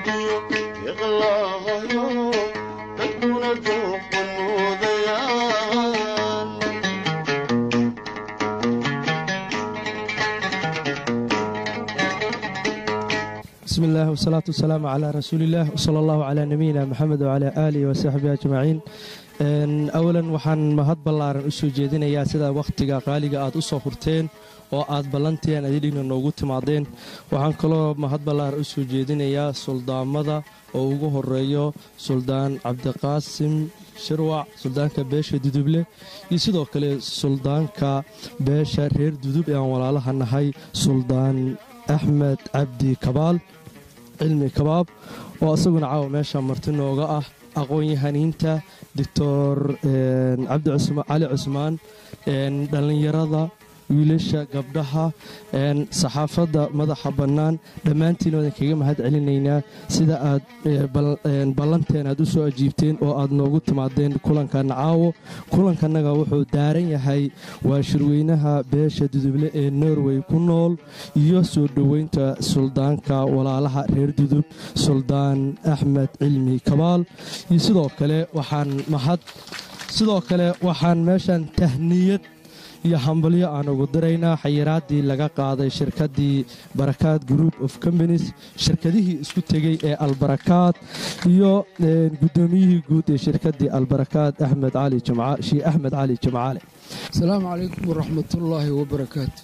bismi illaah wasalaatu wasalaamu calaa rasuuliillaah wsala allahu calaa nabiyina maxamed wacalaa aalihi wasaxbihi ajmaciin awalan waxaan mahad ballaaran u soo jeedinayaa sida wakhtiga qaaliga aad u soo hurteen oo aad ballanteen adidhigna noogu timaadeen waxaan kaloo mahad ballaaran u soo jeedinayaa suldaamada oo ugu horeeyo suldaan cabdiqaasim shirwac suldaanka beesha duduble iyo sidoo kale suldaanka beesha reer dudub ee aan walaalaha nahay suldaan axmed cabdi kabaal cilmi kabaab oo isaguna caawa meesha marti nooga ah aqoon-yahaniinta doctor cali cusmaan dhallinyarada wiilasha gabdhaha saxaafadda madaxa bannaan dhammaantiin wadan kaga mahad celinaynaa sida aad ballanteen aad u soo ajiibteen oo aad noogu timaadeen kulankanna caawo kulankanaga wuxuu daaran yahay waa shirweynaha beesha duduble ee norway ku nool iyo soo dhoweynta suldaanka walaalaha reer dudub suldaan axmed cilmi kabaal iyo sidoo kale waxaan mahad sidoo kale waxaan meeshan tahniyad iyo hambalyo aan ugu diraynaa xayiraaddii laga qaaday shirkaddii barakaad group of companies shirkadihii isku tegey ee albarakaad iyo guddoomiyihii guud ee shirkaddii albarakaad axmed cali sheekh axmed cali jimcaale asalaamu calaykum waraxmatullaahi wabarakaatu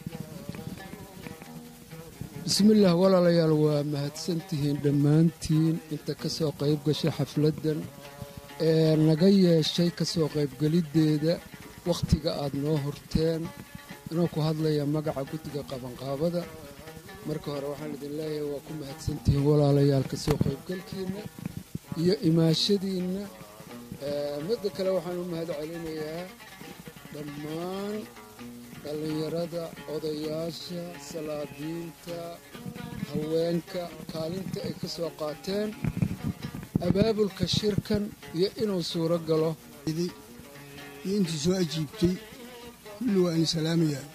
bismillaah walaalayaal waa mahadsantihiin dhammaantiin inta ka soo qayb gashay xafladdan ee naga yeeshay ka soo qaybgeliddeeda wakhtiga aad noo horteen inuu ku hadlaya magaca guddiga qabanqaabada marka hore waxaan idin leeyahay waa ku mahadsantihiin walaalayaal ka soo qaybgalkiinna iyo imaashadiinna midda kale waxaan u mahad celinayaa dhammaan dhallinyarada odayaasha salaadiinta haweenka kaalinta ay ka soo qaateen abaabulka shirkan iyo inuu suuro galo iyo intii soo ajiibtay kulli waa ini salaamayaa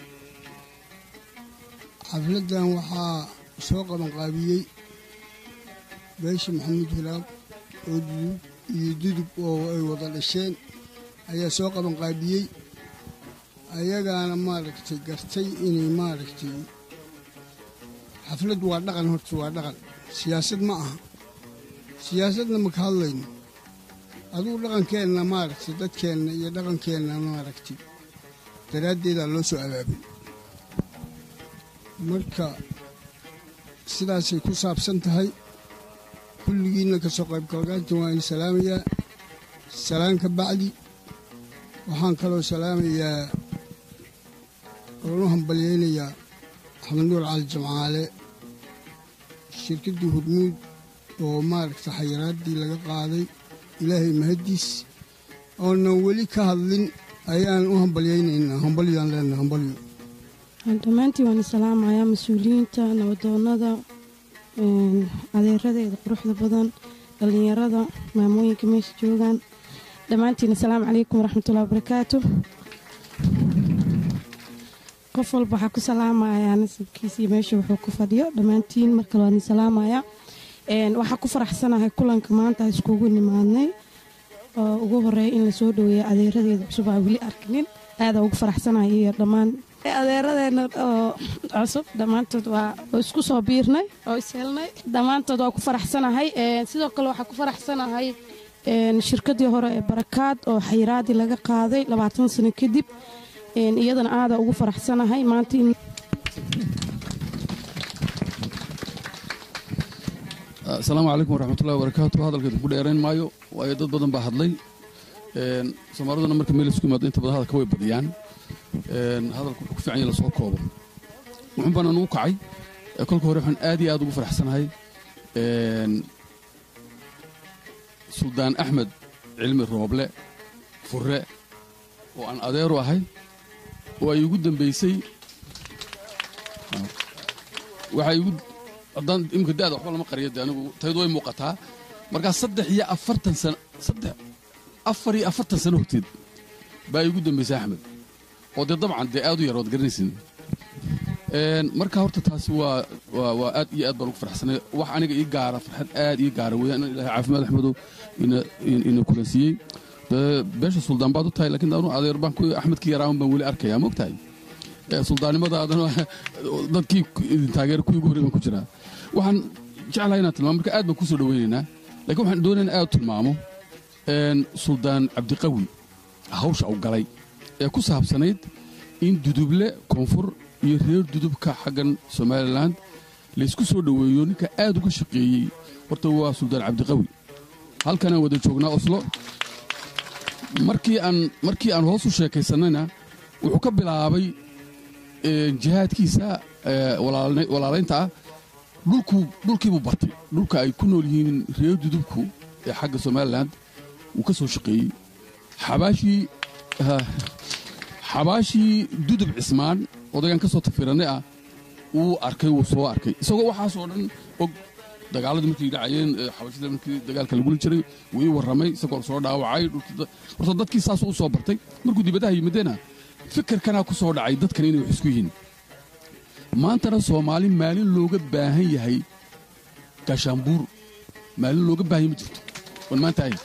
xafladdan waxaa soo qabanqaabiyey beesha maxamuud hilaab oo dudub iyo dudub oo ay wada dhasheen ayaa soo qabanqaabiyey ayagaana maaragtay gartay inay maaragtay xafladdu waa dhaqan horta waa dhaqan siyaasad ma aha siyaasadna maka hadlayno adugu dhaqankeenna maaragtay dadkeenna iyo dhaqankeenna maaragtay daraaddeedaa loo soo abaabay marka sidaasay ku saabsan tahay kulligiinna ka soo qaybgalgaanta waa in salaamayaa salaan ka bacdi waxaan kaloo salaamayaa oonu hambalyaynayaa axmed nuur cali jamcaale shirkaddii hurmuud oo maaragtay xayiraaddii laga qaaday ilaahay mahaddiis oonan weli ka hadlin ayaan u hambalyaynaynaa hambalyaan leenaha hambalyo dhammaantiin waan salaamayaa mas-uuliyiinta nabadoonnada adeeradeeda quruxda badan dhallinyarada maamooyinka meesha joogaan dhammaantiin asalaamu calaykum waraxmatullahi wabarakaatu qof walba waxaa ku salaamayaa nasabkiisa iyo meesha wuxuu ku fadhiyo dhammaantiin markale waan salaamayaa waxaa ku faraxsanahay kulanka maanta iskugu nimaadnay oo ugu horeeya in lasoo dhaweeya adeeradeeda cusub aa weli arkinin aada ugu faraxsanahay iyo dhammaan adeeradeena oo cusub dhammaantood waa isku soo biirnay oo ishelnay dhammaantood waa ku faraxsanahay sidoo kale waxaa ku faraxsanahay shirkadii hore ee barakaad oo xayiraadii laga qaaday labaatan sano kadib iyadana aada ugu faraxsanahay maanta asalaamu calaykum waraxmatullahi wabarakaatu hadalkeedu ku dheerayn maayo waayo dad badan baa hadlay soomaaliduna marka meel isku yimaado inta badan hadalka way badiyaan hadalku wuxuu ku fiican yahay lasoo koobo wuxuun baan anugu kacay kolka hore waxaan aad iyo aad ugu faraxsanahay suldaan axmed cilmi rooble furre oo aan adeeru ahay oo ay igu dambaysay waxay igu haddaan imika da'da waxba lama qariyo de anigu taydu way muuqataa markaa saddex iyo afartan sano saddex afar iyo afartan sano horteed baa igu dambaysay axmed oo dee dabcan dee aad u yar waad garanaysin Een, marka horta taasi waa waa waa aad iyo aad baan ugu farxsanay wax aniga ii gaara farxad aad ii gaara weeyaan in ilaahay caafimaad axmedow ina in- ina kulansiiyey dee beesha suldaan baad u tahay laakiin anu adeer baan ku axmedkii yaraawan baan weli arkayaa mogtahay Ee, suldaannimadaadana dadkii ku- idin taageera kuwii ugu horrey baan ku jiraa waxaan jeclahay inaan tilmaamo marka aad baan kusoo dhaweynaynaa laakiin waxaan doonayaa in aad u tilmaamo een, suldaan cabdiqawi hawsha uu galay ee ku saabsanayd in duduble koonfur iyo reer dudubka xaggan somalilan laysku soo dhoweeyo ninka aad uga shaqeeyey horta waa suldaan cabdiqawi halkanaan wada joognaa oslo markii aan markii aan hoos u sheekaysanayna wuxuu ka bilaabay ee, jihaadkiisa ee, walaalna- walaalaynta ah dhulkuu dhulkiibuu bartay dhulka ay ku nool yihiin reer dudubku ee xagga somalilan wuu ka soo shaqeeyey xabaashii ha, xabaashii dudub cismaan odagaan ka soo tafiranay ah wuu arkay wuu soo arkay isagoo waxaasoo dhan og dagaaladii markay dhacayeen ee, xabashida markii dagaalka lagula jiray wuu ii warramay isagoo soo dhaawacay dhulkii da- horta dadkii saasuu u soo bartay markuu dibadaha yimidena fikirkanaa ku soo dhacay dadkan inay wax isku yihiin maantana soomaali maalin looga baahan yahay gaashaanbuur maalin looga baahan yahay ma jirto wan maanta ahay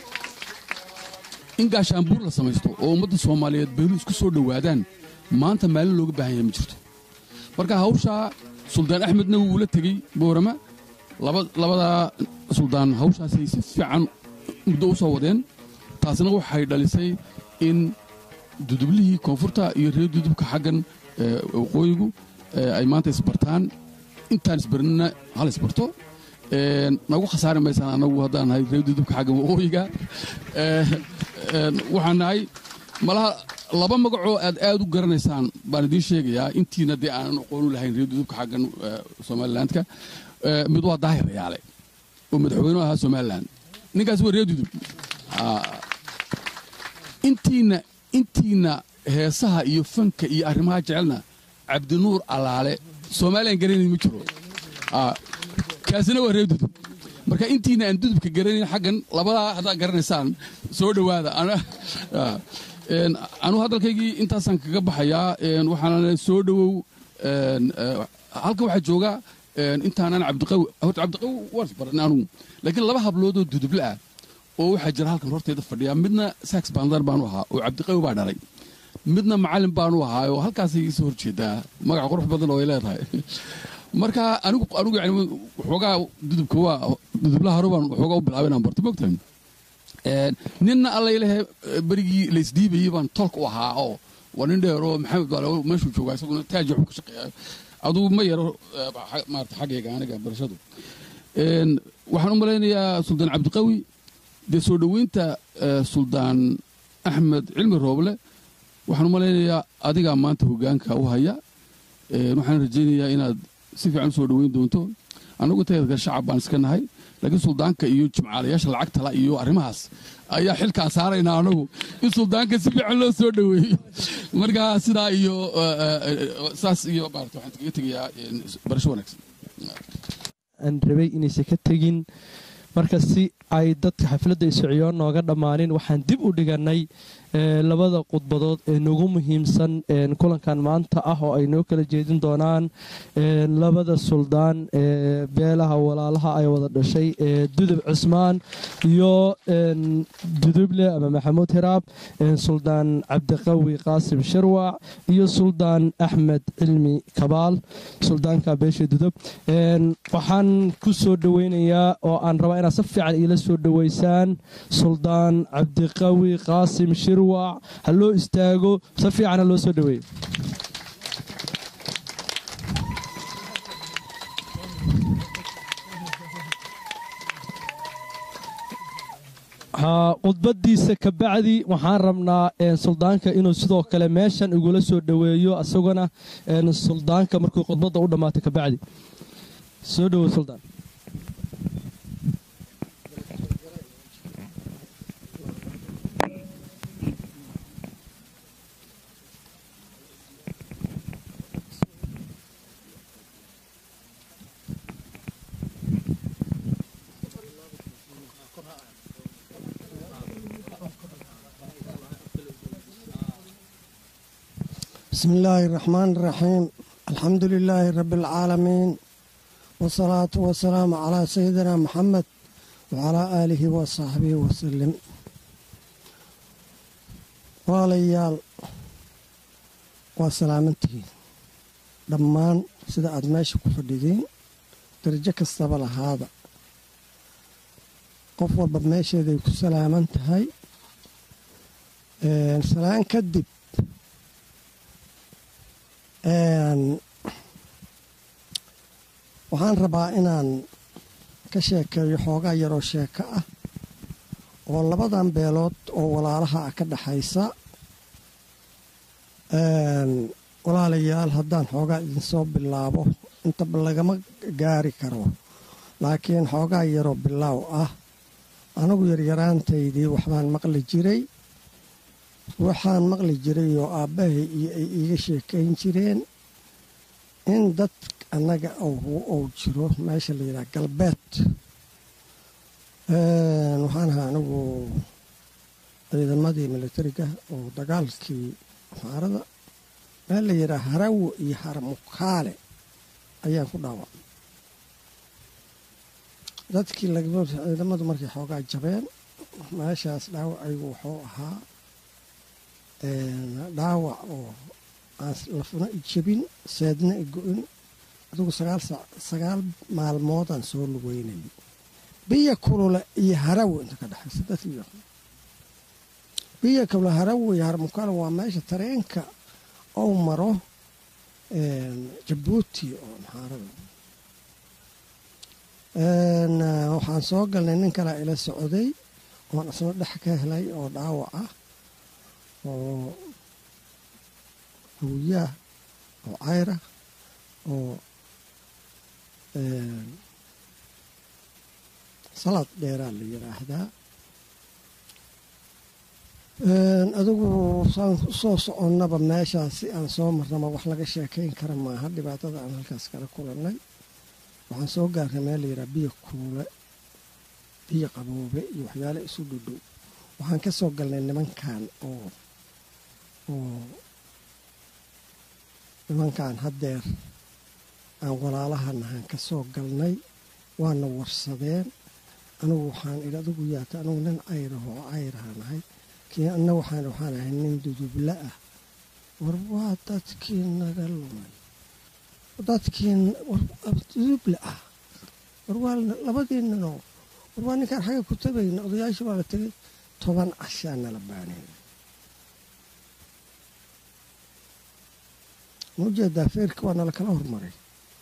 in gaashaanbuur la samaysto oo ummadda soomaaliyeed beelu isku soo dhowaadaan maanta maalin looga baahan yahay ma jirto marka hawshaa suldaan axmedna wuu la tegey boorama laba labadaa suldaan hawshaasay si fiican muddo u soo wadeen taasna waxay dhalisay in dudublihii koonfurta iyo reer dudubka xaggan ee, waqooyigu ee, ay maanta isbartaan intaan isbarnina hal isbarto Een, nagu khasaari maysaan anagu haddaan nahay reer dudubka xaggan waqooyiga Ee, een, waxaan nahay malaha laba magacoo aad aad u garanaysaan baan idiin sheegayaa intiina dee aanan aqoon u lahayn reer dudubka xaggan ee, somalilandka Ee, mid waa daahir yaale oo madaxweynuhu ahaa somaliland ninkaas waa reer dudub Ah, intiina intiina heesaha iyo fanka iyo arrimaha jecelna cabdinuur allaale soomaaliyan garanayn ma jiro Ah, kaasina waa reer dudub marka intiina aan dudubka garanayn xaggan labadaa haddaad garanaysaan soo dhowaada Ana- ah, een, anu hadalkaygii intaasaan kaga baxayaa een, waxaana soo dhowow een, eh, halka waxaa jooga een, intaanan cabdiqawi horta cabdiqawi waan isbaranay anugu laakiin laba habloodoo duduble ah oo waxaa jira halkan horteeda fadhiya midna sax bandar baanu ahaa oo cabdiqawi baa dhalay midna macalin baanu ahaa oo halkaasay iisoo horjeedaa magac qurux badan oo ay leedahay marka anigu anigu yani waxoogaa dudubka waa dudublaha hore baan waxoogaa u bilaabay inaan barto mogtahay Een, ninna alla ilahe berigii laysdhiibayey baan tolk u ahaa oo waa nin dheer oo maxamed baale meeshuu joogaa isaguna taaji waxuu ka shaqeeya aduu ma yaro eh, xa- maarata xaggayga aniga barashadu Een, waxaan u malaynayaa suldaan cabdiqawi dee soo dhoweynta eh, suldaan axmed cilmi rooble waxaan u malaynayaa adigaa maanta hogaanka u haya Een, waxaan rajaynayaa inaad si fiican u soo dhoweyn doonto annagu inteeda shacab baan iska nahay laakiin suldaanka iyo jimcaalayaasha lacagtala iyo arrimahaas ayaa xilkaan saaraynaa anagu in suldaanka si fiican loo soo dhoweeyo marka sidaa iyo eh, eh, eh, saas iyo maarata waxaan kaga tegayaa een, barasho wanaagsan aan rabay inaysan ka tegin marka si ay dadka xafladda isociyoon nooga dhammaanin waxaan dib u dhigannay ee, labada khudbadood ee nagu muhiimsan een, kulankan maanta ah oo ay noo kala jeedin doonaan een, labada suldaan ee beelaha walaalaha ay wada dhashay ee dudub cismaan iyo een, duduble ama maxamuud hiraab een, suldaan cabdiqawi qaasim sharwac iyo suldaan axmed cilmi kabaal suldaanka beesha dudub Een, waxaan ku soo dhoweynayaa oo aan rabaa inaad si fiican iila soo dhoweysaan suldaan cabdiqawi qaasim shirwac ha loo istaago si fiican ha loo soo dhoweeyo haa, khudbadiisa kabacdi waxaan rabnaa een, suldaanka inuu sidoo kale meeshan igula soo dhoweeyo asaguna een, suldaanka markuu khudbadda u dhammaato kabacdi soo dhowo suldaan بسم الله الرحمن الرحيم alxamdu lilaahi rabbi alcaalamiin wasalaatu wasalaamu calaa sayidina maxamed wacalaa aalihi wa saxbihi wasalim walaalayaal waa salaamantihiin dhammaan sida aad meesha ku fadhidiin darajo kastaba lahaada qof walba meesheeday ku salaaman tahay salaan kadib waxaan rabaa inaan ka sheekeeyo xoogaa yaroo sheeko ah oo labadan beelood oo walaalaha ah ka dhexaysa walaalayaal haddaan xoogaa idinsoo bilaabo intaba lagama gaari karo laakiin xoogaa yaroo bilaaw ah anigu yaryaraantaydii waxbaan maqli jiray waxaan maqli jiray oo aabbahay iyo ay iiga sheekayn jireen in dad annaga ou jiro meesha la yidhaha galbeed waxaan ahaa anigu ciidamadii militariga oo dagaalkii xaarada meel la yidhaha harawo iyo haramukaale ayaan ku dhaawacay dadkii ciidamadu markay xoogaa jabeen meeshaas dhaawacaygu wuxuu ahaa dhaawac oo aan lafuna i jebin seedna i go-in adugu sagaal maalmoodaan soo lugeynayay biyo kulule iyo harawo inta ka dhexaysa dadkii biyo kulule harawo iyo haramukaale waa meesha tareenka ou maro jabuuti oo maxaarada waxaan soo galnay nin kalaa ila socday oon isna dhex ka helay oo dhaawac ah oo hawiyaah oo cayra oo salaad dheeraa la yidhaahdaa adigu saan usoo soconnaba meeshaas si aan soo marnaba wax laga sheekayn kara maaha dhibaatada aan halkaas kala kulannay waxaan soo gaarnay meel la yidhaha biyo kuule biyo qaboobe iyo waxyaale isu dhudhow waxaan ka soo galnay nimankan oo oo nimankan haddeer aan walaalahannahaan ka soo galnay waana warsadeen anigu waxaan idhi adigu yaata anigu nin cayraho oo cayraha nahay kii anna waxaan waxaan ahay nin dudubla ah war waa dadkii naga lumay dadkii dudubla ah war waa labadii ninoo war waa ninkaan xagga ku tagayna odayaashii waa la tegay toban cashaa nala baanayna ma ujeedaa feerka waa nala kala hormaray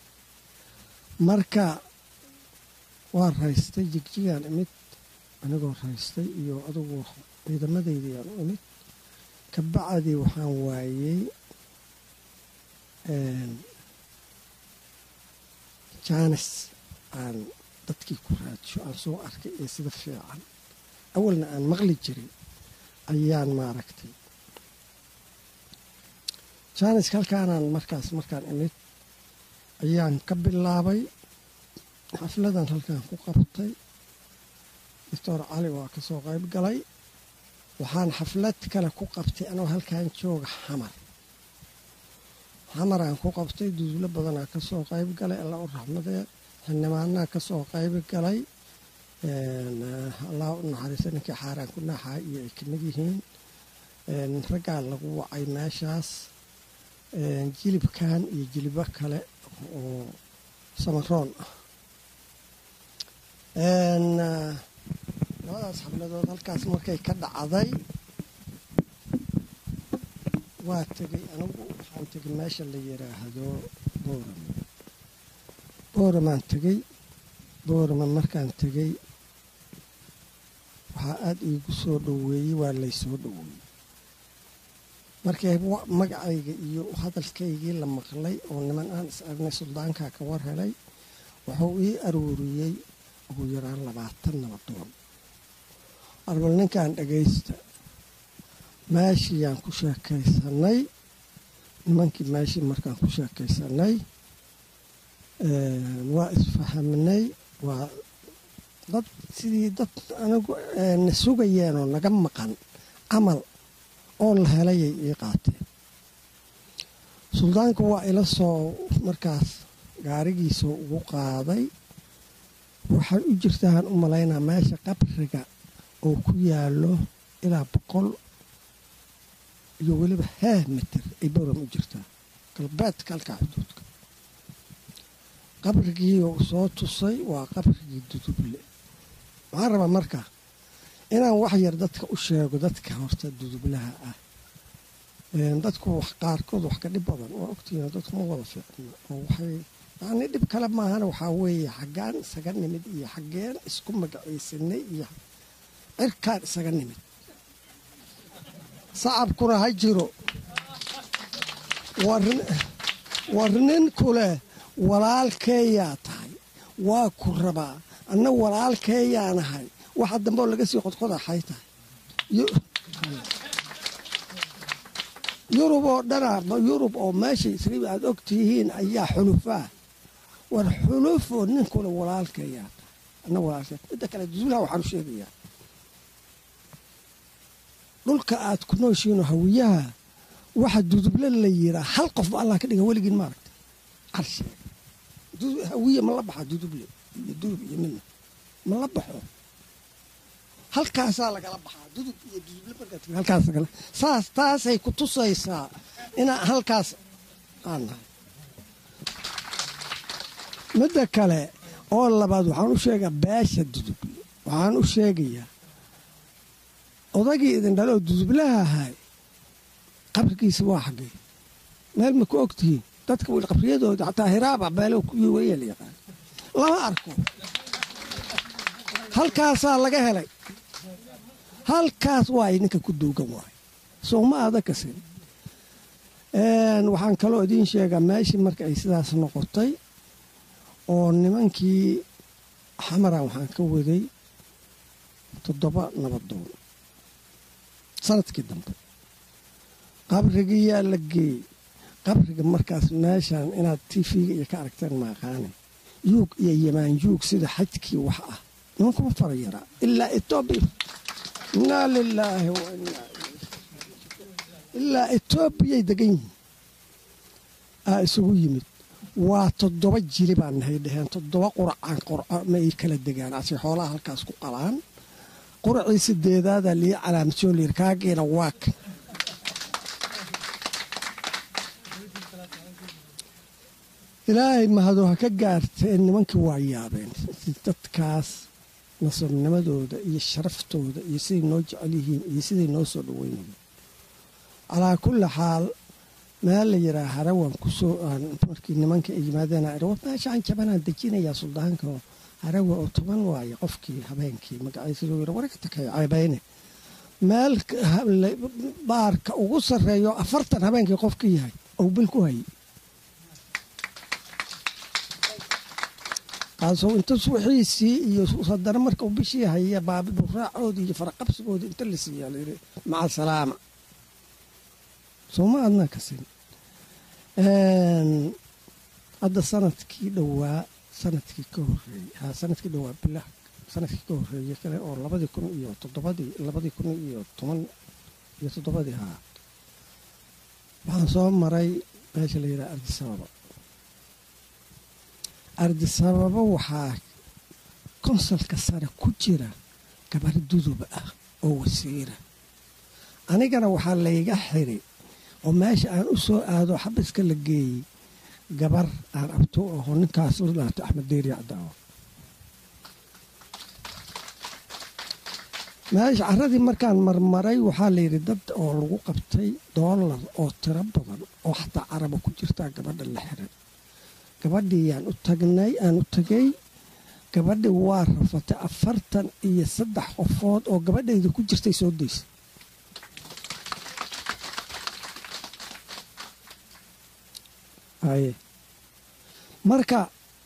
marka waa raystay jigjigaan imid anigoo raystay iyo adugu ciidamadaydii u imid ka bacdii waxaan waayey jaanis aan dadkii ku raadsho aan soo arkay ee sida fiican awalna aan maqli jirin ayaan maaragtay jaaniska halkaanaan markaas markaan imid ayaan ka bilaabay xafladan halkaan ku qabtay doctor cali waa ka soo qayb galay waxaan xaflad kale ku qabtay anoo halkan jooga xamar xamaraan ku qabtay dudulo badanaa ka soo qayb galay alla u raxmadee xildhibaanaa ka soo qayb galay allah u naxariista ninkii xaaraan ku naaxaa iyo ay kamid yihiin raggaa lagu wacay meeshaas jilibkan iyo jilibo kale oo samaroon ah labadaas xabladood halkaas markay ka dhacday waa tegay anigu waxaan tegay meesha la yidhaahdo boorame booramaan tegey boorame markaan tegey waxaa aada iigu soo dhoweeyey waa laysoo dhoweeyey markii magacayga iyo hadalkaygii la maqlay oo niman aan is aragnay suldaankaa ka war helay wuxuu ii aruuriyey ugu yaraan labaatan nabadoon arbal ninkan dhagaysta meeshiiyaan ku sheekaysanay nimankii meeshii markaan ku sheekaysanay waa isfahamnay waa dad sidii dad anigu na sugayeenoo naga maqan camal oo la helayay ii qaateen suldaanku waa ila soo markaas gaarigiisa ugu qaaday waxay u jirtaan u malaynaa meesha qabriga oo ku yaallo ilaa boqol iyo weliba haa mitir ay boram u jirtaa galbeedka halkaa xuduudka qabrigii uu soo tusay waa qabrigii duduble waxaan rabaa marka inaan wax yar dadka u sheego dadka horta dudublaha ah dadku wax qaarkood wax ka dhib badan waa ogtiina dadku ma wada fiicna oo waxay yacni dhib kale maahana waxaa weeye xaggaan isaga nimid iyo xaggeen isku magacaysanay iyo cirkaan isaga nimid sacabkuna ha jiro war ninku leh walaalkeeyaa tahay waa ku rabaa anna walaalkeeyaanahay waxa dambe oo laga sii qodqodaxay tahay yurub oo dhana yurub oo meesha isriib aad og tihiin ayaa xulufaa war xulufoo ninkule walaalkeeyaa tahay anna walaalkee midda kale duulaha waxaan u sheegayaa dhulka aad ku nooshiino hawiyaha waxa duduble la yiraa hal qof ba allah ka dhiga weligiin maaragta carshe hawiye ma la baxa duduble iyo dudub iyo midna ma la baxo halkaasaa lagala baxaa dudub iyo duduble markaad halkaas saas taasay ku tusaysaa inaan halkaas aan nahay midda kale oo labaad waxaan u sheegaa beesha duduble waxaan u sheegayaa odagii idin dhaloo dudublaha ahay qabrigiisa waa xaggay meel ma ku og tihiin dadka wil qabriyadooda xataa hiraaba meelo kuwii weeye la yaqaan lama arko halkaasaa laga helay halkaas waay ninka ku duugan waay soo ma aada kasin waxaan kaloo idiin sheegaa meeshii marka ay sidaas noqotay oo nimankii xamaran waxaan ka waday toddoba nabadoon sanadkii dambe qabrigiyaa la geeyey qabriga markaas meeshan inaad tv-ga iyo ka aragteen maaqaane yuug iyo yamaan yuug sida xajkii wax ah nimankuma fara yaraa ilaa etoobiya inaa lilaahi wa inaa ilaa etoobiyay degan yihiin aa isugu yimid waa toddoba jili baan nahay dheheen toddoba quracaan qurco ma ay kala degaan ase xoolaha halkaas ku qalaan quracii sideedaada lii calaamadso layiri kaagiina waa kan ilaahay mahado ha ka gaartee nimankii waa yaabeen dadkaas nasabnimadooda iyo sharaftooda iyo siday noo jecel yihiin iyo siday noo soo dhaweynayeen calaa kulli xaal meel la yiraa harawan kusoo markii nimanka ay yimaadeen meeshaan jabanaan dejinayaa suldaanka harawa oo toban waaye qofkii habeenkii magaciisa yir waragta kay ceebayne meel baarka ugu sarreeyo afartan habeenkii qofka yahay ou bil ku hayay kaasoo inta suuxiisii iyo haddana marka uu bishii haya baabiduraacoodii iyo faraqabsigoodii inta la siiyaa layiri maca salaama sooma adnaa kasin hadda sanadkii dhowaa sanadkii ka horeeyey ha sanadkii dhowaa bilah sanadkii ka horeeyey kale oo labadii kun iyo toddobadii labadii kun iyo toban iyo toddobadii haa waxaan soo maray meesha la yidhaha ardisababa ardisababa waxaa konsalka sare ku jira gabar dudub ah oo wasiira anigana waxaa layga xiri oo meesha aan u soo aado xabiska la geeyey gabar aan abto aho ninkaas la dhaato axmed deeri cadaawo meesha caradii markaan marmaray waxaa layidhi dad oo lagu qabtay doolar oo tiro badan oo xataa caraba ku jirtaa gabadha la xiray gabadhii yaan u tagnay aan u tagay gabadhii waa rafatay afartan iyo saddex qofood oo gabadhayda ku jirtay soo daysay aye marka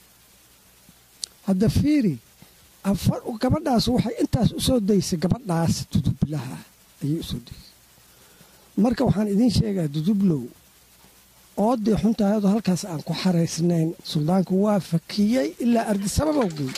hadda fiiri gabadhaas waxay intaas u soo daysay gabadhaas dudublaha ayay u soo daysay marka waxaan idiin sheegaa dudublow oodii xuntaayadoo halkaas aan ku xaraysnayn suldaanku waa fakiyey ilaa ardisababa gey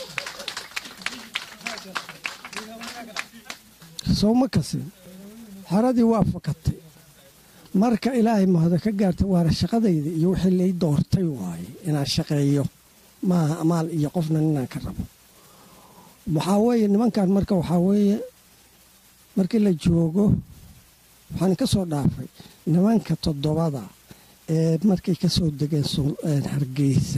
sowma kasin xeradii waa fakatay marka ilaahay mahado ka gaarta waana shaqadayda iyo wixii lay doortay waaye inaan shaqeeyo maaha amaal iyo qofna inaan ka rabo waxaa weeye nimankan marka waxaa weeye markii la joogo waxaan ka soo dhaafay nimanka toddobada ee markay ka soo degeen hargeysa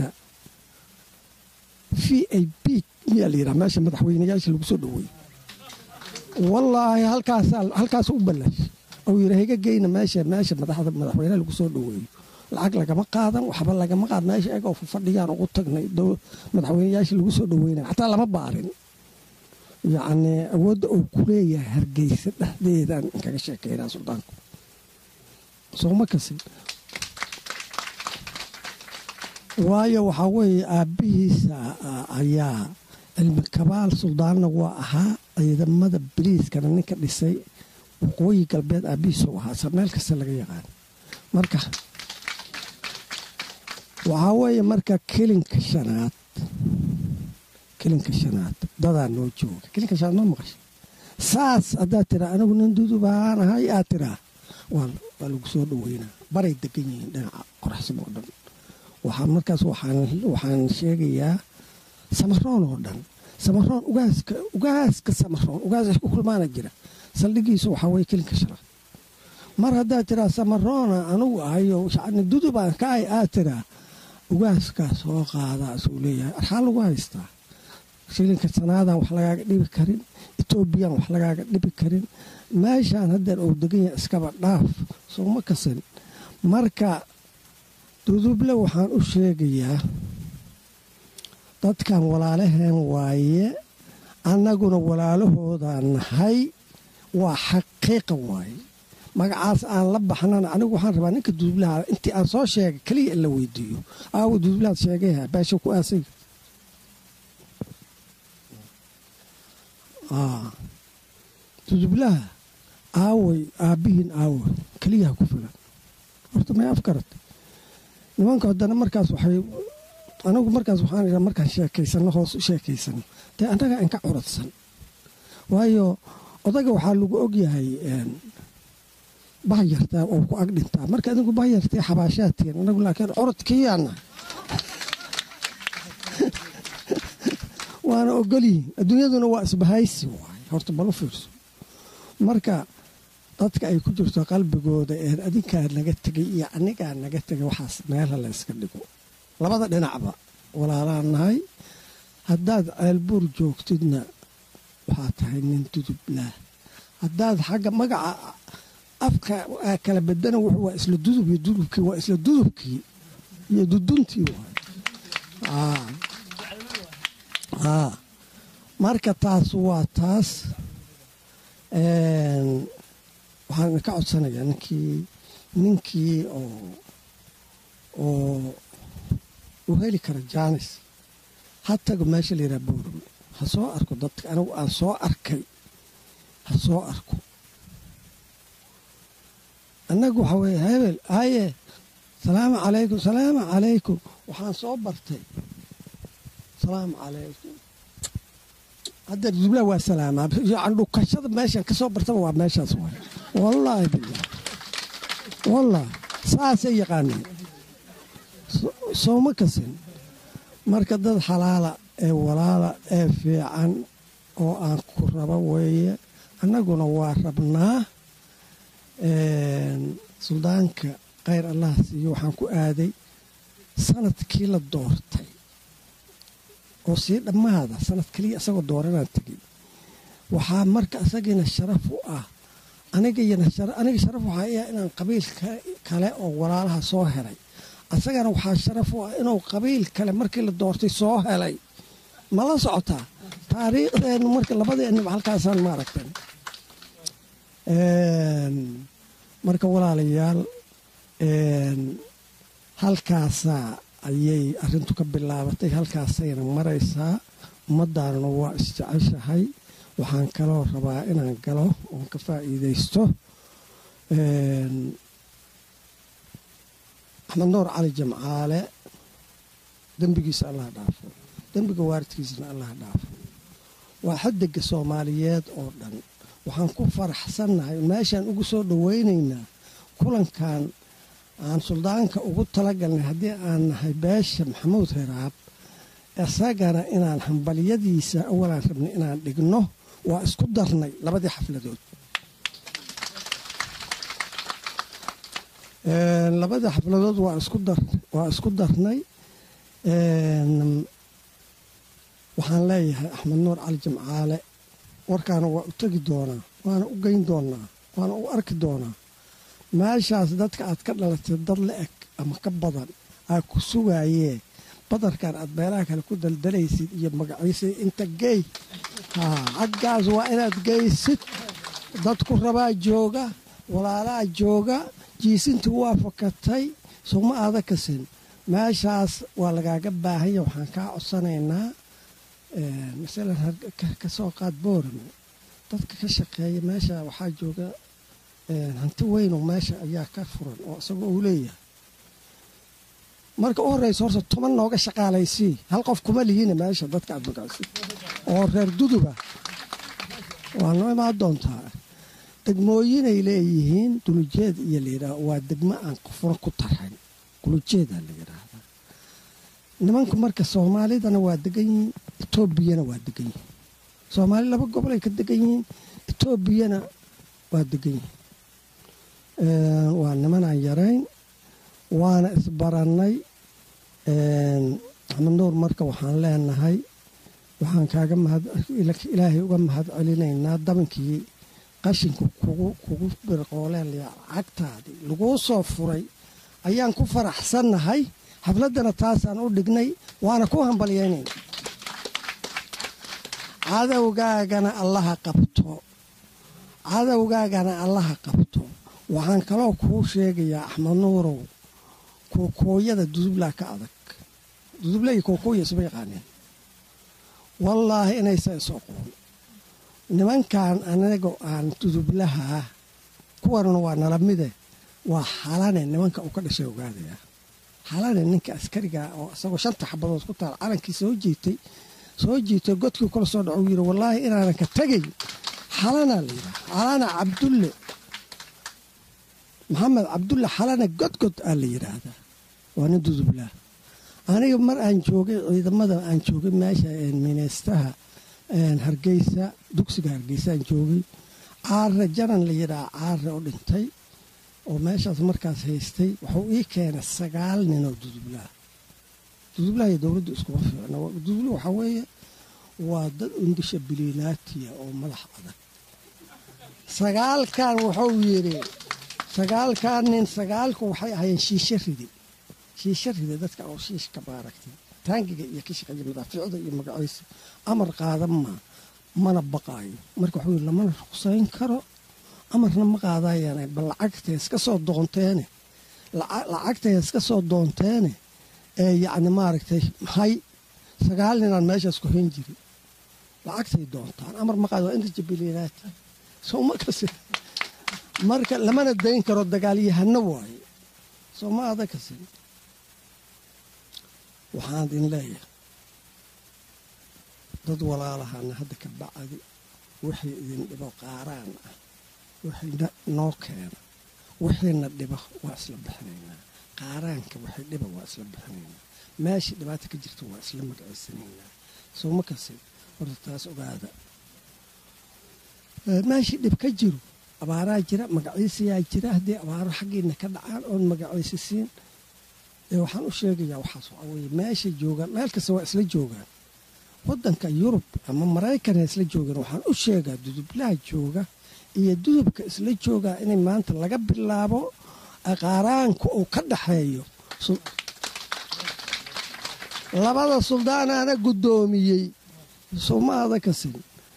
v a b miyaa la yidhaha meesha madaxweynayaasha lagu soo dhoweeyey wallaahi halkaas u ballash ou yidhi hayga geyna meesha meesha madaxda madaxweynaha lagu soo dhoweeyo lacag lagama qaadan waxba lagama qaad meesha egoo fadhiyaan ugu tagnay madaxweynayaasha lagu soo dhoweynay xataa lama baarin yacnii awoodda uu ku leeyahay hargeysa dhexdeedaan inkaga sheekeynaa suldaanku sooma kasin waayo waxaa weeye aabbihiisa ayaa cilmi kabaal suldaanna waa ahaa ciidamada baliiskana ninka dhisay waqooyi galbeed aabbihiisa u ahaa sa meel kasta laga yaqaan marka waxaa weeye marka kelinka shanaad kelinka shanaad dadaa noo jooga kelinka shanaad ma maqasha saas haddaad tiraa anigu nin dudubaan ahay aad tiraa waa lagu soo dhoweynaa baray degan yihiin dhinaca qoraxsan oo dhan waxaan markaas waxaan sheegayaa samaroon oo dhan samaroon ugaaska ugaaska samaroon ugaas ku kulmaana jira saldhigiisu waxaa weye kelinka shanaad mar haddaad tiraa samaroona anugu ahayo shacni dudubaan ka ay aad tiraa ugaaskaa soo qaadaa isuu leeyahay arxaa lagu haystaa shilinka sanaadan wax lagaaga dhibi karin etoobiyaan wax lagaaga dhibi karin meeshaan haddeer uu degan yahay iskaba dhaaf sooma kasan marka duduble waxaan u sheegayaa dadkan walaalaheen waaye annaguna walaalahoodaa nahay waa xaqiiqa waaye magacaas aan la baxnana anigu waxaan rabaa ninka dudublaha intii aan soo sheegay keliya in la weydiiyo aawo dudublahaad sheegayha beesha ku aasay dudublaha aaway aabbihiin aawo keliyaha ku filan horta may afkarata nimanka haddana markaas waxay anigu markaas waxaan idhaa markaan sheekaysano hoos u sheekaysano dee annaga inka curadsan waayo odaga waxaa lagu ogyahay bahyartaa oo ku ag dhintaa marka adigu bahyartee xabaashaadtiin anagu laakiin curadkiyaana waana ogolyihin adduunyaduna waa isbahaysi waay horta balu fiirso marka dadka ay ku jirto qalbigooda ee adinkaa naga tegay iyo anigaa naga tegay waxaas meelha la yska dhigo labada dhinacba walaalaan nahay haddaad ceelbuur joogtidna waxaa tahay nin dudublah haddaad xagga magaca afka kala bedana wuxuu waa isla dudub iyo dudubkii waa isla dudubkii iyo duduntii waay marka taas waa taas waxaan ka codsanayaa ninkii ninkii oo oo uu heli kara jaanis ha tago meesha la yidhaha boorame ha soo arko dadka anigu aan soo arkay ha soo arko annagu waxaa weeye hebel haye salaamu calaykum salaamu calaykum waxaan soo bartay salaamu calaykum hadda dubla waa salaamaa yani dhukashada meeshan ka soo bartaba waa meeshaas waay wallaahi billah wallaahi saasay yaqaaneen sooma kasin marka dad xalaala ee walaala ee fiican oo aan ku raba weeye annaguna waa rabnaa suldaanka khayr allah siiyo waxaan ku aaday sanadkii la doortay oo sii dhammaada sanad keliya isagoo dooranaan tegey waxaa marka isagiina sharaf u ah anigayana aniga sharaf waxaa iya inaan qabiil kale oo walaalaha soo helay asagana waxaa sharaf u ah inuu qabiil kale markii la doortay soo helay ma la socotaa taariikhdeennu marka labadeenniba halkaasaan maaragtan marka walaalayaal halkaasaa ayay arrintu ka bilaabatay halkaasayna maraysaa ummaddaanuna waa isjeceshahay waxaan kaloo rabaa inaan galo oon ka faa'iidaysto axmed nuur cali jamcaale dembigiisa allah dhaafo dembiga waaridkiisana allah dhaafo waa xadega soomaaliyeed oo dhan waxaan ku faraxsannahay meeshaan ugu soo dhowaynaynaa kulankan aan suldaanka ugu talagalnay haddii aan nahay beesha maxamuud hiraab isagana inaan hambalyadiisa awalaan rabnay inaan dhigno waa isku darnay labadii xafladood labadii xafladood waa isku darnay waxaan leeyahay axmed nuur cali jimcaale warkaana waa u tegi doonaa waana u geyn doonaa waana u arki doonaa meeshaas dadka aad ka dhalatay dad la eg ama ka badan aa ku sugaayee badarkan aad beelaha kale ku daldalaysid iyo magaciisa inta geey xaggaas waa inaad geysid dadku rabaa jooga walaalaa jooga jiisintii waa fakatay suma aada kasin meeshaas waa lagaaga baahanya waxaan kaa codsanaynaa masalan ka soo qaad boorame dadka ka shaqeeya meesha waxaa jooga hanti weyno meesha ayaa ka furan oo isagoo uu leeyahay marka u horreysa horta toban nooga shaqaalaysii hal qof kuma lihiina meesha dadka aad magacsi oo reer duduba waa noo imaan doontaa degmooyinay leeyihiin dulujeed iyo layidhaah waa degmo aan qofna ku tarxin dulujeedaa la yidhaahdaa nimanku marka soomaalidana waa degan yihiin etoobiyana waa degan yihiin soomaali laba gobolay ka degan yihiin etoobiyana waa degan yihiin waa nimanaan yarayn waana isbarannay axmed nuur marka waxaan leenahay waxaan kaaga ilaahay uga mahad celinaynaa dabankii qashinku kugu birqooleen lacagtaadii laguu soo furay ayaan ku faraxsannahay xafladdana taasaan u dhignay waana ku hambalyaynayna cadowgaagana allaha qabto cadowgaagana allaha qabto waxaan kaloo kuu sheegayaa axmed nuurow kookooyada dudublaa ka adag duduble iyo kookooya isma yaqaaneen wallaahi inaysa is oqoon nimankan anago aan dudublahaa kuwanuna waa nala mide waa xalane nimanka uu ka dhashay ogaadaya xalane ninka askariga oo isagoo shanta xabadood ku taal calankii soo jiitay soo jiitay godkii kula soo dhaco yiri wallaahi inaanan ka tegayn xalanaa la yidhaha xalana cabdulle maxamed cabdulle xalane godgod aa la yidhaahdaa waa nin dudublah aniga mar aan joogay ciidamada aan joogay meesha mineystaha hargeysa dugsiga hargeysa aan joogay caare janan la yidhaha caare oo dhintay oo meeshaas markaas haystay wuxuu ii keenay sagaal ninoo dudublaha dudublaha iyo dowladdu iskuma fiicna dudubla waxaa weeye waa dad undisha biliinaatiya oo madax adag sagaalkan wuxuu yidhi sagaalkan nin sagaalku waxay ahayeen shiishe ridi shiishe ridi dadka oo shiishka maaragtay taangiga iyo ka shaqeeya madaafiicda iyo magaciisa amar qaadan maa mana baqaayo marka wuxuu yidhi lamana ruqsayn karo amarna ma qaadayaan bal lacagtay iska soo doonteene lacagtay iska soo doonteene ee yacni maaragtay hay sagaal ninaan meeshaas ku hayn jiri lacagtay doontaan amar ma qaado waa inta jabiliinaati sooma kasi marka lamana dayn karo dagaalyahano waaye sooma ada kasi waxaan idin leeyahay dad walaalahana hadda ka bacdi wixii idin dhibo qaaraan ah wixii noo keena wixiina dhibo waa isla bixinaynaa qaaraanka wixii dhiba waa isla bixinaynaa meeshii dhibaata ka jirta waa isla magaciysanaynaa sooma kasi horta taas ogaada meeshii dhib ka jiro abaaraa jira magaciisayaa jira haddii abaaro xaggiina ka dhacaan oon magaciisisiin waxaan u sheegayaa waxaas waxaa weye meeshay joogaan meel kasta waa isla joogaan waddanka yurub ama maraykana isla joogaan waxaan u sheegaa dudublaha jooga iyo dudubka isla joogaa inay maanta laga bilaabo qaaraanka uu ka dhaxeeyo labada suldaanaana guddoomiyey sooma ada kasin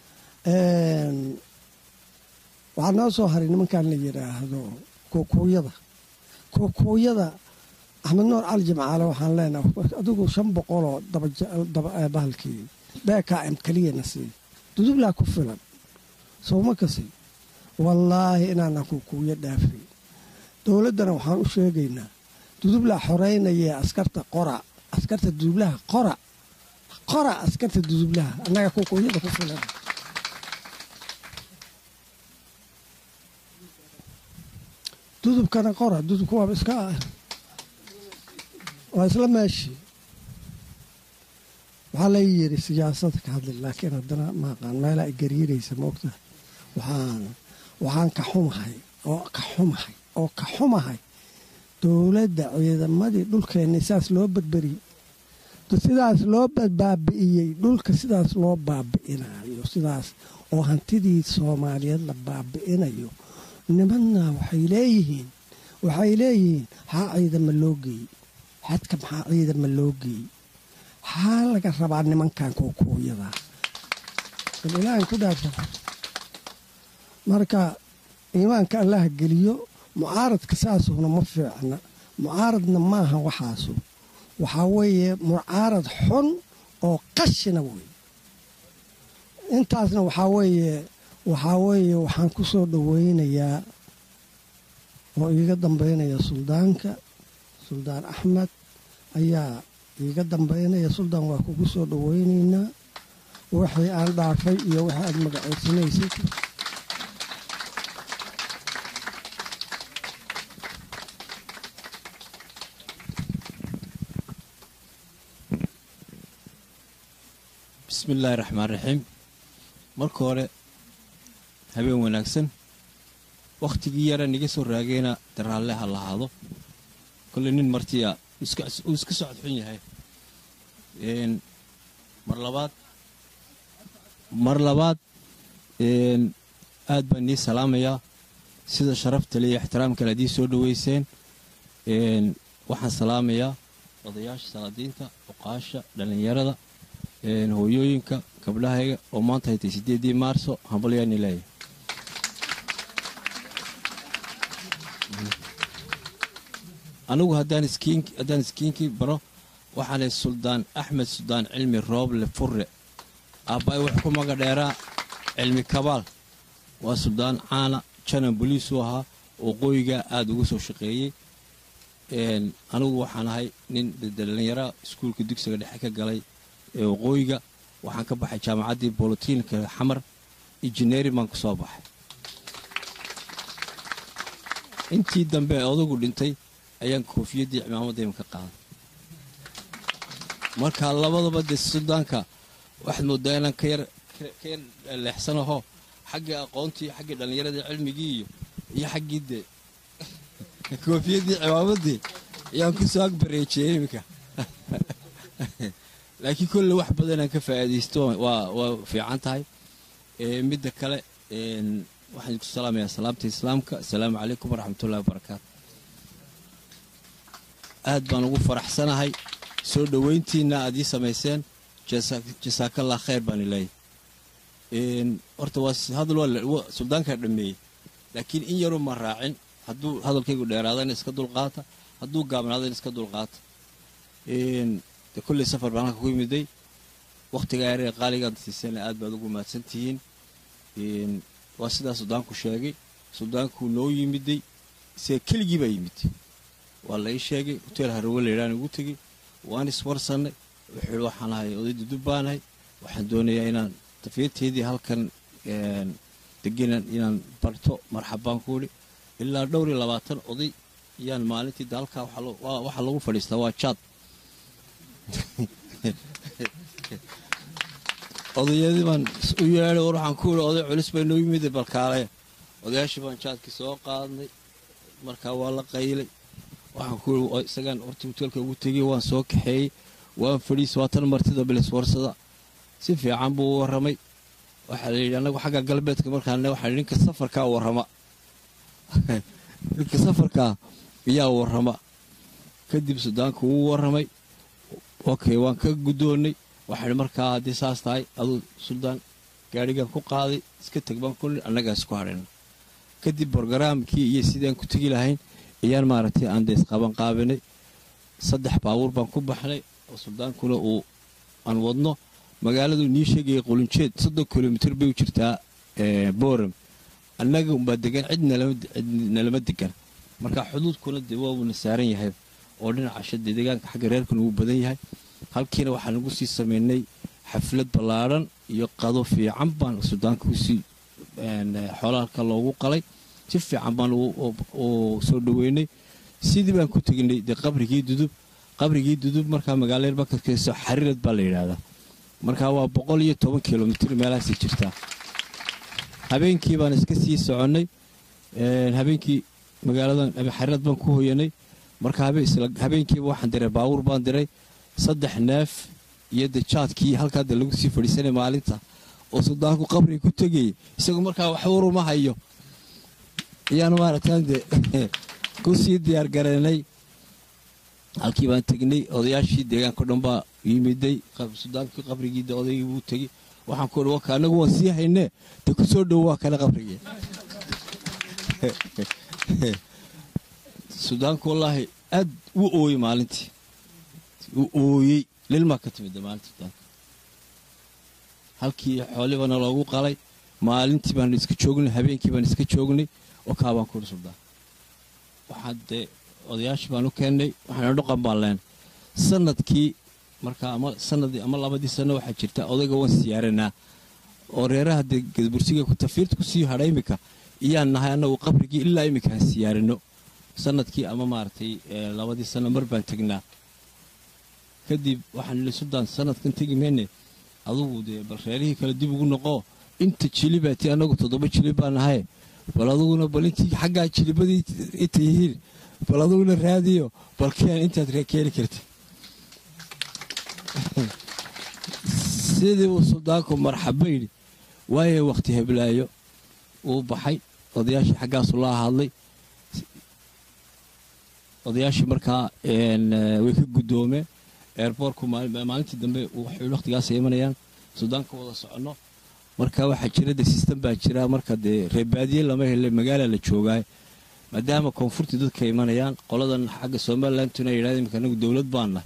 waxaa noo soo haray nimankan la yidhaahdo kookooyada kookooyada axmed nuur cali jimcaale waxaan leenahay adigu shan boqoloo bahalkii bkm keliyana sii dudublaa ku filan sowma kasi wallaahi inaanan kookooyo dhaafay dowladdana waxaan u sheegaynaa dudublaa xoreynayee askarta qora askarta dudublaha qora qora askarta dudublaha annaga kookooyada ku filan dudubkana qora dudubka waaba iska ah waa isla meeshii waxaa la yidhi siyaasada ka hadli laakiin haddana maaqaan meelaa i gariiraysa maogtaha waxaan waxaan ka xumahay oo ka xumahay oo ka xumahay dowladda ciidamadii dhulkeenni sidaas loo badberiyey sidaas loo baabi'iyey dhulka sidaas loo baabi'inayo sidaas oo hantidii soomaaliyeed la baabi'inayo nimanna waxay leeyihiin waxay leeyihiin maxaa ciidama loo geeyey xadka maxaa ciidama loo geeyey maxaa laga rabaa nimankan kuukuuyadaa bal ilaahan ku dhaafsan marka iimaanka allaha geliyo mucaaradka saasuuna ma fiicna mucaaradna maaha waxaasu waxaa weeye mucaarad xun oo qashina wey intaasna waxaa weeye waxaa weeye waxaan ku soo dhoweynayaa oo iiga dambaynaya suldaanka suldaan axmed ayaa iiga dambaynaya suldaan waa kugu soo dhoweynaynaa wixii aan dhaafay iyo wixii aad magaceysanaysid bismi illaahi raxmaan raxiim marka hore habeen wanaagsan wakhtigii yara niga soo raagayna daraalle ha lahaado kolley nin martiya uu iska socod xun yahay mar labaad mar labaad aad baan nii salaamayaa sida sharafta le iyo ixtiraamkale haddii soo dhoweyseen waxaan salaamayaa odayaasha salaadiinta oqaasha dhallinyarada hooyooyinka gabdhahayga oo maanta haytay sideedii maarso hambalyaani leeyahay anigu haddaan iskiinkii baro waxaanay suldaan axmed suldaan cilmi rooble furre aabbaay wax ku maga dheeraa cilmi kabaal waa suldaan caana janan boliisuu ahaa oo qoygaa aada uga soo shaqeeyey anigu waxaan ahay nin dhallinyara iskuulka dugsiga dhexe ka galay ee waqooyiga waxaan ka baxay jaamacaddii bolotiinka xamar injineerin baan ka soo baxay intii dambe ee odagu dhintay ayaan koofiyaddii cimaamaddayma ka qaaday marka labadaba dee suldaanka waxaad mooddaa inaan ka yar ka yar leexsanaho xaggii aqoontii xaggii dhallinyaradii cilmigii iyo iyo xaggii dee koofiyaddii cimaamaddii ayaan ku soo agbareejiyey iminka laakiin kolle wax badanaan ka faa'iidaysto waa waa fiican tahay midda kale waxaan ku salaamayaa salaamta islaamka asalaamu calaykum waraxmatullahi wabarakaatu aad baan ugu faraxsanahay soo dhoweyntiinna aad ii samayseen jasaakallah khayr baan ileeyahy horta waa hadal waa suldaankaa dhammeeyey laakiin in yaruu ma raacin hadduu hadalkaygu dheeraadana iska dulqaata hadduu gaabnaadana iska dulqaata de kulley safar baan halka ku yimiday wakhtigaa yaree qaaligaad siisana aad baad ugu mahadsan tihiin waa sidaa suldaanku sheegay suldaankuu noo yimiday isaga keligii baa yimid waa la ii sheegay hoteel harawe laydhaan ugu tegey waan iswarsannay wuxuu waxaan ahay oday dudub baanahay waxaan doonayaa inaan tafiyateedii halkan degenan inaan barto marxabbaan ku idhi ilaa dhowr iyo labaatan oday ayaan maalintii de halkaa waxaa lagu fadhiistaa waa jaad odayadii baan u yeedhay war waxaan ku idhi oday culus bay noo yimid balkaalaya odayaashii baan jaadkii soo qaadnay markaa waa la qaylay waxaan ku idhi isagaan horta hoteelka ugu tegey waan soo kaxeeyey waan fadhiis waatan martida bilis warsada si fiican buu u warramay waxaa la yidhi annagu xagga galbeedka markaan waxaa ninka safarkaa warrama ninka safarkaa ayaa warrama kadib sudaanku wuu warramay okay waan ka guddoonnay waxaan markaa haddii saas tahay aduu suldaan gaadhigaan ku qaaday iska teg baan ku annagaa isku hadhayna kadib borogaraamkii iyo sidaan ku tegi lahayn ayaan maaragtay aan dees qaban qaabinay saddex baabuur baan ku baxnay oo suldaankuna uu aan wadno magaaladu nii sheegaya qulunjeed soddon kilomitir bay u jirtaa boram annaga umbaa degan cid nalama degan marka xuduudkuna dee waa uuna saaran yahay oo dhinaca shade deegaanka xagga reerkuna wuu badan yahay halkiina waxaan ugu sii samaynay xaflad ballaadhan iyo qado fiican baan sudaanka usii xoolaalka loogu qalay si fiican baan u soo dhoweynay sidii baan ku tegnay dee qabrigii dudub qabrigii dudub markaa magaalada bakarkeyso xariirad baa la yidhaahdaa markaa waa boqol iyo toban kilomitr meelahaasi jirtaa habeenkii baan iska sii soconnay habeenkii magaaladan xariirad baan ku hoyanay marka habeenkiiba waxaan diray baawur baan diray saddex neef iyo de jaadkii halkaa de lagu sii fadhiisanay maalinta oo suldaanku qabriga ku tegayay isagoo markaa wax waruma hayo ayaan maaragtaan de ku sii diyaar gareynay halkii baan tegnay odayaashii deegaanka dhan baa yimiday sudaankii qabrigii de odaygii buu tegey waxaan ku waka anagu waan sii haynee de ku soo dhowo waa kale qabrigii sudaanku wallaahi aad u ooyey maalintii u ooyey lilmaa ka timid maalinta sudaanka halkii xoolibana loogu qalay maalintii baan iska joognay habeenkii baan iska joognay oo kaabaan ku suldaan waxaa dee odayaashii baan u keennay waxaana dhuqan baan leenay sanadkii markaa ama sanadii ama labadii sano waxaa jirta odayga waan siyaaranaa oo reeraha dee gadbursiga tafiirta kusii hadha iminka iyaan nahay annagu qabrigii ilaa iminka aan siyaarino sanadkii ama maaragtay labadii sano mar baan tegnaa kadib waxaan nili suldaan sanadkan tegi mayne adugu dee bal reerihii kale dib ugu noqoo inta jilibaati annagu toddoba jilib baa nahay bal aduguna bal intii xaggaa jilibadii inta yihiin bal aduguna raadiyo bal keen intaad keeni karti sidii uu suldaanku marxaba yidhi waaye wakhti heblaayo uu baxay odayaashii xaggaasu la hadlay odayaashii markaa way ka guddoomeen eerboorku maalintii dambe wakhtigaasay imanayaan suldaanka wada soconno marka waxaa jira de sistem baa jira marka dee reebaadiye lama hele magaala la joogaay maadaama koonfurtii dadka imanayaan qoladan xagga somalilandtuna yidhahda imika anagu dowlad baan nahay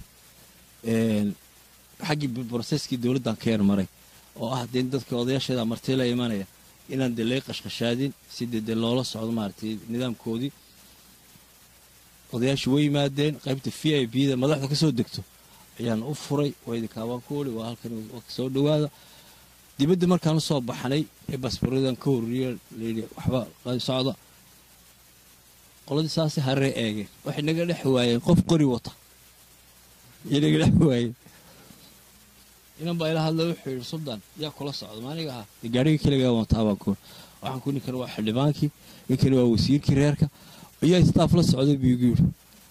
xaggii broseskii dowladdan ka yarmaray oo ah dee dadka odayaasheeda marti la imanaya inaan dee laga qashqashaadin si dee dee loola socdo maaragtay nidaamkoodii odayaashii way yimaadeen qaybta v i b da madaxda ka soo degto ayaan u furay waydinkaabaan ku oli waa halkan soo dhowaada dibadda markaan usoo baxnay ee basbaradan ka horriye layidhi waxba socda qoladii saasay haree eegeen waxay naga dhex waayeen qof qori wata ayay naga dhex waayeen inan baa ila hadla wuxuu yidhi suldaan yaa kula socda maaniga ahaa dee gaarigii keligaa wataa baan ku waxaan ku ninkan waa xildhibaankii ninkani waa wasiirkii reerka ayaa istaaf la socday buu igu yidhi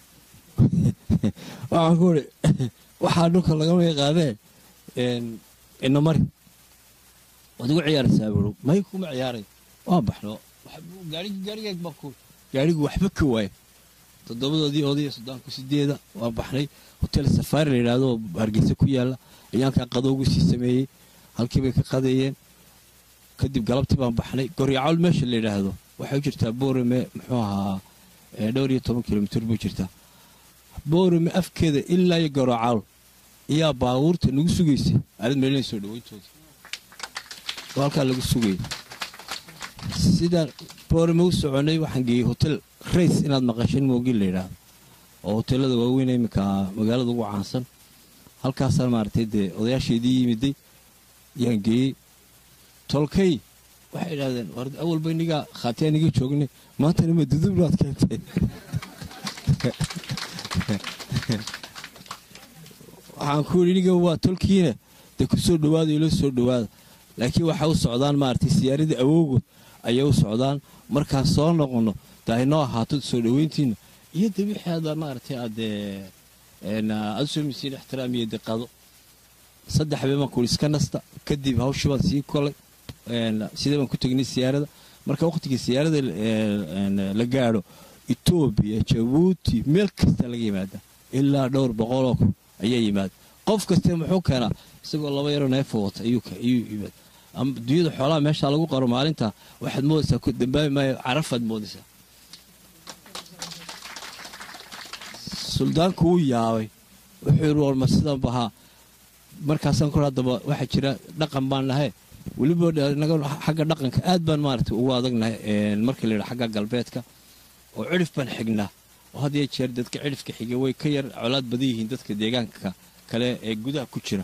waxaan ku idhi waxaa dhulka lagama yaqaanee ina mari waad igu ciyaaraysaa buu may kuma ciyaaray waan baxno gaarigii gaarigeeg baan ku gaarigu waxba ka waaya toddobadoodii odaya sudaanku sideeda waan baxnay hotel safaari la yidhaahdo oo hargeysa ku yaalla ayaankaa qadowgu sii sameeyey halkii bay ka qadeeyeen kadib galabtii baan baxnay goryacawl meesha la yidhaahdo waxay u jirtaa boorame muxuu ahaa dhowr iyo toban kilomitr buu jirtaa boorame afkeeda ilaa iyo goryacawl ayaa baabuurta nagu sugaysay aalad meelina soo dhaweyntooda oo halkaa lagu sugayay sidaan boorame u soconay waxaan geeyey hotel rays inaad maqashin moogin la yidhaahdo oo hoteelada waaweyn iminka magaalada ugu caansan halkaasaan maaragtay dee odayaasheedii yimiday ayaan geeyey tolkay waxay idhahdeen war awalba inigaa khaatiyaa niga joognay maantana ma dudubnaad keentay waxaan ku yidhi iniga waa tolkiina dee ku soo dhowaada ilo soo dhowaada laakiin waxay u socdaan maaragtay siyaaradii awowgood ayay u socdaan markaan soo noqonno de aynoo ahaato soo dhoweyntiina iyo de wixii aad maaragtay aad aad u soomaysiin ixtiraam iyo deqado saddex habeen baan kuhi iska nasta kadib hawshii baan sii kolay sidee baan ku tegnay siyaarada marka wakhtigii siyaarada la gaadho etoobiya jabuuti meel kasta laga yimaada ilaa dhowr boqoloo kun ayaa yimaada qof kaste muxuu keenaa isagoo laba yaroo neefo wata ayuu yimaad dunyada xoolaha meeshaa lagu qaro maalinta waxaad moodaysaa ku dambaabi maayo carafaad moodaysaa suldaanku wuu yaabay wuxuu yidhi warma sidan bahaa markaasaan ku haddaba waxaa jira dhaqan baan nahay weliba xagga dhaqanka aad baan maaragtay ugu adagnahay marka la yidhaha xagga galbeedka oo cidhif baan xignaa oo had iyo jeer dadka cidhifka xiga way ka yar colaad badan yihiin dadka deegaanka kale ee gudaha ku jira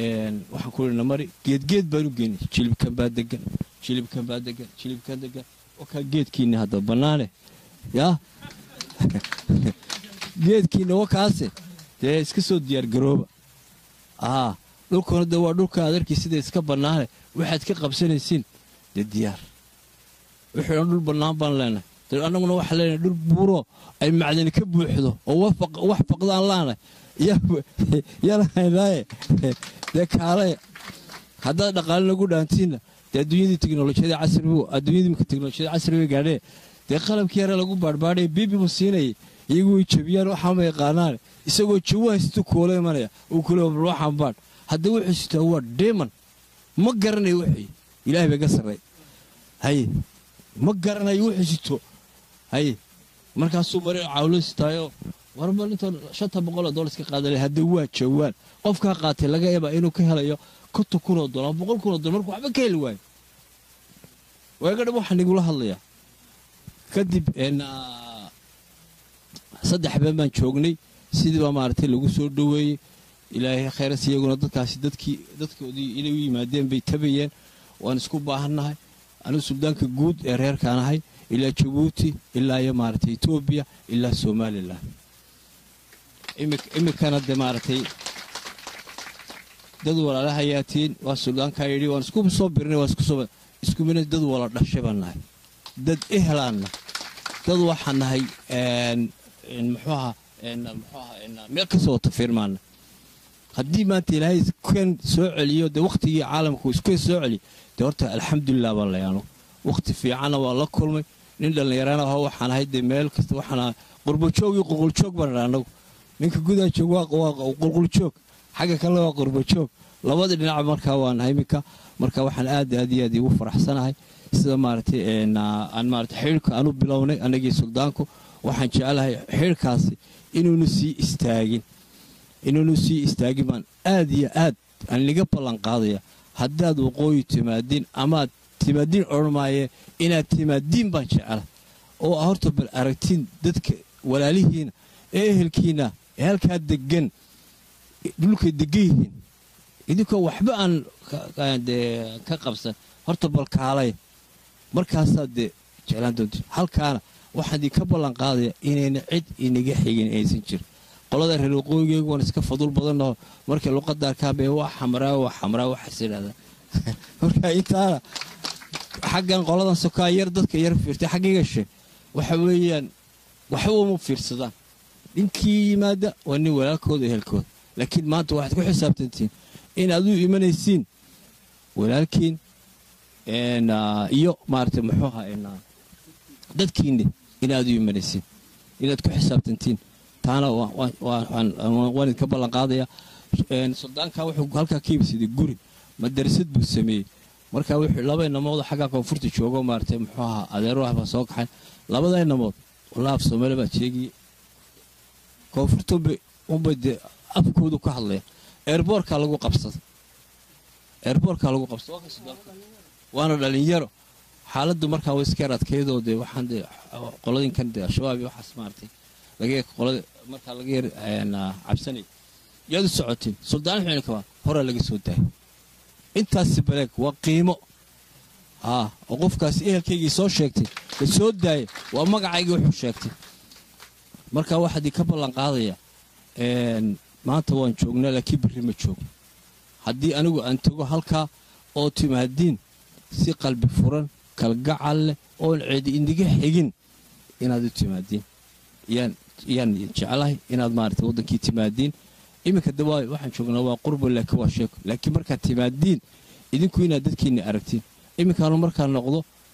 waxaan ku idhi namari geedgeed baan u geynay jilibkan baa degan jilibkan baa degan jilibkan degan wakaa geedkiinna hadda bannaane yaa geedkiinna wakaase dee iska soo diyaargarooba aa dhulkuna de waa dhulka adarkii sida iska bannaane waxaad ka qabsanaysiin dee diyaar wixii dhan dhul bannaan baan leenahay dee annaguna waxaan leenahay dhul buuro ay macdani ka buuxdo oo wax faqdaan laanay yalahaynaaye dee kaalaya haddaad dhaqaale nagu dhaantiinna dee adduunyadii teknolojiyada casrigu adduunyadii imika teknolojiyada casriga gaadhee dee qalabkii yare lagu baadhbaadhaya bibi buu siinayay iyagu way jabiyaan waxaama yaqaanaan isagoo jawo haystu kuula imanaya uu kule bal waxaan baadh haddii wuxuu sitaa waa deeman ma garanayo wixii ilaahay bay ga sarray haye ma garanayo wuxuu sito haye markaasuu mari cawlo sitaayo warba intoon shanta boqoloo doolar iska qaadale haddii waa jawaan qofkaa qaatay laga yaabaa inuu ka helayo konton kunoo dolar boqol kunoo dolar markuu waxba ka heli waayo waagadhab waxaa nigula hadlayaa kadib saddex habeen baan joognay sidii baa maaragtay lagu soo dhoweeyey ilaahay khayras iyaguna dadkaasi dadkii dadkoodii inay u yimaadeen bay tabayeen waan isku baahannahay anigu suldaanka guud ee reerkaan ahay ilaa jabuuti ilaa iyo maaragtay etoobiya ilaa somalilan iminkana de maaragtay dad walaala hayaatiin waa suldaankaa yidhi waan isku soo birnay waan isku soo isku mina dad wala dhashay baan nahay dad ehelaanna dad waxaan nahay muxuu ahaa muxuu ahaa meel kasoo wata fiirmaana haddii maanta ilaahay kan soo celiyo dee wakhtigii caalamku isku soo celiyo dee horta alxamdulilah baan layaano wakhti fiicanna waa la kulmay nin dhallinyarana aho waxaan ahay dee meel kasta waxaan ahay qurbajoog iyo qulquljoog baan idhaa anagu ninka gudaa joog waa qulquljoog xagga kalena waa qurbajoog labadii dhinac markaa waa nahay iminka marka waxaan aad aad iyo aad igu faraxsanahay sida maaragtay aan maaragtay xidhka aanu bilownay annagii suldaanku waxaan jeclahay xidhkaasi inuunu sii istaagin inuunu sii istaagin baan aad iyo aad aan liga ballan qaadaya haddaad waqooyi timaadiin amaad timaadiin odhan maaye inaad timaadiin baan jecla oo a horta bal aragtiin dadka walaalihiina ee ehelkiina ee halkaa degan dhulkay degan yihiin idinkoo waxba aan ka qabsan horta bal kaalay markaasaad dee jeclaan doonti halkaana waxaan idinka ballan qaadaya inayna cid inaga xigin aysan jir qolada reer waqooyigeegu waan iska fadul badannaho markay luqadda arkaanbe waa xamraa waa xamraa waxaas idhahdaa marka intaana xaggan qoladan sokaa yar dadka yar fiirtay xaggiga she waxa weeyaan waxba uma fiirsadaan ninkii yimaada waa nin walaalkooda ehelkooda laakiin maanta waxaad ku xisaabtantiin inaad u imanaysiin walaalkiin iyo maaragtay muxuu ahaa dadkiinni inaad u imanaysiin inaad ku xisaabtantiin taana waan idinka ballan qaadaya suldaanka wuxuu halkaa ka ibsaday guri madarasad buu sameeyey marka wuxuu laba inamood xaggaa koonfurta joogo maaragtay muxuu ahaa adeero ah baa soo kaxay labada inamood wallah af soomaali baa sheegaya koonfurta unbay dee afkoodu ka hadlaya eerboorkaa lagu qabsada eerboorkaa lagu qabsada waana dhalinyaro xaaladdu markaa way iska yar adkaydoo dee waxaan dee qoladinkan dee al-shabaab iyo waxaas maaragtay laga qolada markaa laga yar cabsanay yaad u socotiin suldaan xuni kabaa horaa laga soo daayay intaasi baleeg waa qiimo aa oo qofkaasi ehelkaygii soo sheegtay la soo daayay waa magacaygii wuxuu sheegtay marka waxaad ka ballan qaadaya maanta waan joognaa laakiin berri ma joogno haddii anigu aan tago halkaa oo timaadiin si qalbi furan kalgacal leh oon ceedi indiga xigin inaad u timaadiin yaan jeclahay inaad maarata waddankii timaadiin iminka de waxaan joognaa waa qurbo laakiin waa sheeko laakiin markaad timaadiin idinku inaad dadkiinna aragtiin iminkaanu markaa noqdo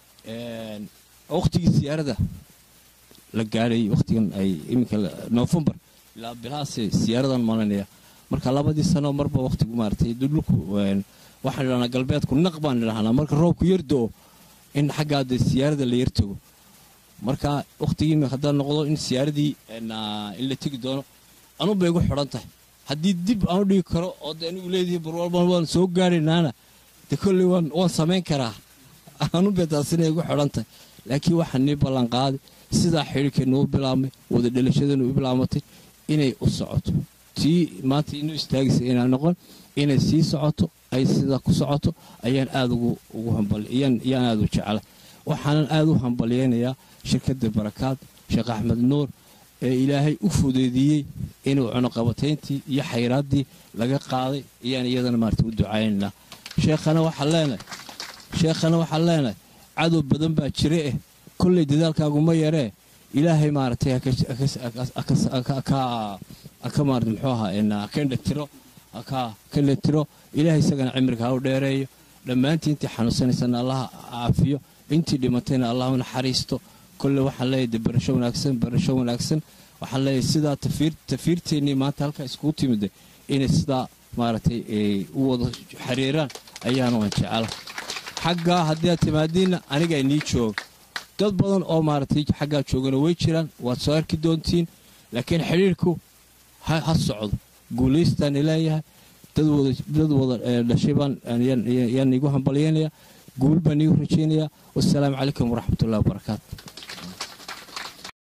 wakhtigii siyaarada la gaadhay wakhtigan ay iminka noofembar ilaa bilahaase siyaaradan malanaya marka labadii sano marba wakhtigu maaratay dhulku waxaan idhahnaa galbeedku naq baan idhahnaa marka roobku yar do-o in xaggaa dee siyaarada la yar tago marka wakhtigii haddaa noqdo in siyaaradii in la tegi doono anubay igu xidhan tahay haddii dib aan u dhigi karo oo de anigu leedihi barwalban waan soo gaaraynaana de kolley waan samayn karaa anubay taasina igu xidhan tahay laakiin waxaa nii ballan qaaday sidaa xidhiirkeennu u bilaabmay wada dhalashadeennu u bilaamatay inay u socoto tii maanta inuu istaagaysa inaa noqon inay sii socoto ay sidaa ku socoto ayaan aada ugu hambal yaan aada u jecla waxaanan aad u hambalyaynayaa shirkadda barakaad sheekh axmed nuur ee ilaahay u fudeediyey inuu cunuqabatayntii iyo xayraaddii laga qaaday iyaan iyadana maarata u ducaynaynaa sheekhana waxaan leenahay sheekhana waxaan leenahay cadow badan baa jira eh kolley dadaalkaaguma yaree ilaahay maaragtay ka maarata muxuu ahaa kendhatiro ka kendhatiro ilaahay isagana cimriga ha u dheereeyo dhammaantii intii xanuunsanaysana allaha caafiyo intii dhimatayna allah u naxariisto kolle waxaan leeyahay de barasho wanaagsan barasho wanaagsan waxaan leeyahay sidaa tafiirteennii maanta halkaa iskugu timida inay sidaa maaragtay u wada xiriiraan ayaanu aan jecela xaggaa haddii aad timaadiinna anigaa inii jooga dad badan oo maaragtay xaggaa joogana way jiraan waad soo arki doontiin laakiin xidhiirku ha socdo guulaystaan leeyahay dad wada dhashay baan yaan iigu hambalyaynaya guul baan iigu rajaynayaa wassalaamu calaykum waraxmatullahi wabarakaatu